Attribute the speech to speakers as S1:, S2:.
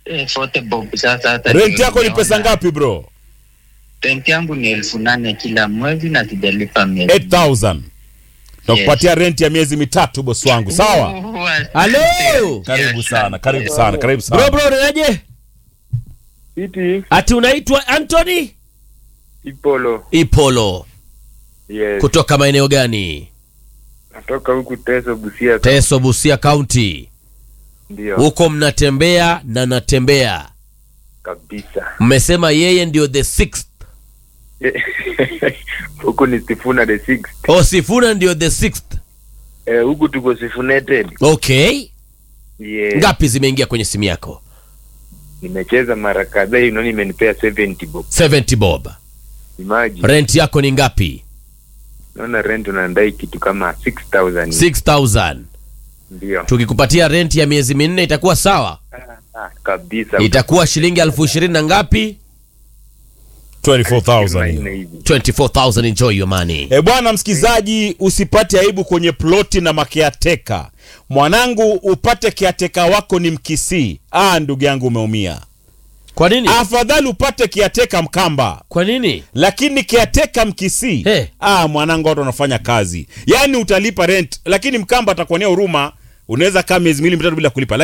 S1: eh, 40 bob sasa hata
S2: rent
S1: ndio
S2: yako ni pesa
S1: nimeona.
S2: ngapi bro
S1: Rent yangu ni elfu nane kila mwezi na sijalipa miezi
S2: 8000 takupatia rent ya miezi mitatu bosi wangu sawa
S3: Halo.
S2: karibu sana karibu sana karibu
S3: Bro
S2: sana
S3: bro unaje?
S4: Iti
S3: Ati unaitwa Anthony
S4: Ipolo.
S3: Ipolo
S4: Yes.
S3: kutoka maeneo gani?
S4: Natoka huku Teso Busia.
S3: Teso Busia County.
S4: Ndio.
S3: Huko mnatembea na natembea.
S4: Kabisa.
S3: Mmesema yeye ndio the sixth.
S4: Huku ni Sifuna the sixth.
S3: O Sifuna ndio the sixth.
S4: Eh, huku tuko Sifunated.
S3: Okay.
S4: Yes.
S3: Ngapi zimeingia kwenye simu yako?
S4: Nimecheza mara kadhaa hiyo naona imenipea 70 bob.
S3: 70 bob.
S4: Imagine.
S3: Rent yako ni ngapi?
S4: Naona rent unadai kitu kama 6000.
S3: 6000.
S4: Ndio.
S3: Tukikupatia rent ya miezi minne itakuwa sawa?
S4: Ah, kabisa.
S3: Itakuwa shilingi elfu ishirini na ngapi?
S2: 24000 hiyo.
S4: Manne hivi.
S3: 24000 enjoy your money.
S2: E bwana msikizaji, usipate aibu kwenye ploti na makeateka. Mwanangu, upate keateka wako ni Mkisii. Ah, ndugu yangu umeumia.
S3: Kwa nini?
S2: Afadhali upate keateka Mkamba,
S3: Kwa nini?
S2: lakini keateka Mkisii
S3: Hey.
S2: ah, mwanangu, watu wanafanya kazi, yaani utalipa rent, lakini Mkamba atakuonea huruma. Unaweza kaa miezi miwili mitatu bila kulipa.